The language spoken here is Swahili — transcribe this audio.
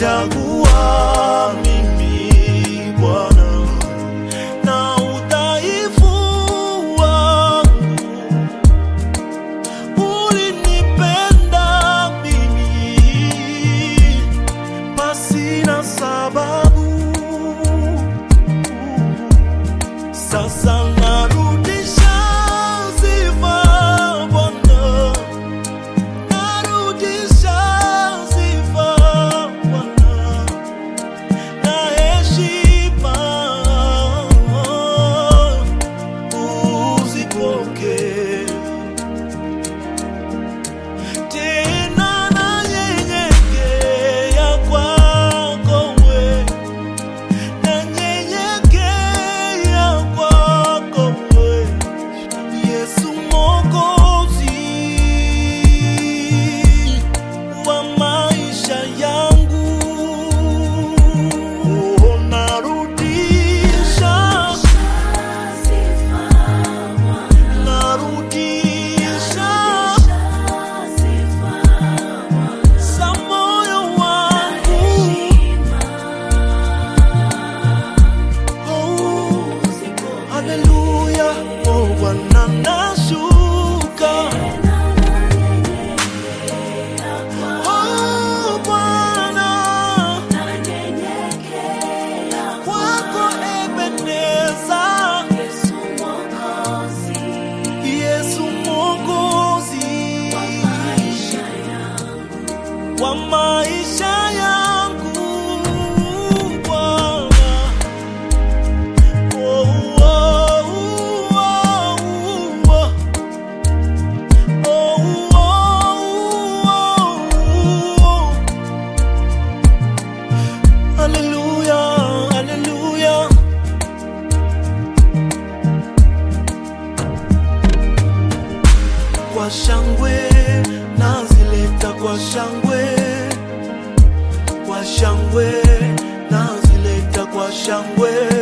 ulinichagua mimi Bwana na udhaifu wangu ulinipenda mimi pasina sababu. Sasa narudisha sifa Bwana, narudisha sifa Bwana na heshima uzipokee tena nanyenyekea kwako we, nanyenyekea kwako we, Yesu Mwokozi wa maisha yangu. Oh, narudisha, narudisha za moyo wangu. Oh, haleluya. Oh, Bwana nashuka. Oh, Bwana, kwako Ebeneza. Yesu Mwokozi wa maisha yangu Bwana. Oh, oh, oh, oh. Oh, oh, oh. Hallelujah, hallelujah. Kwa shangwe nazileta kwa shangwe, kwa shangwe nazileta kwa shangwe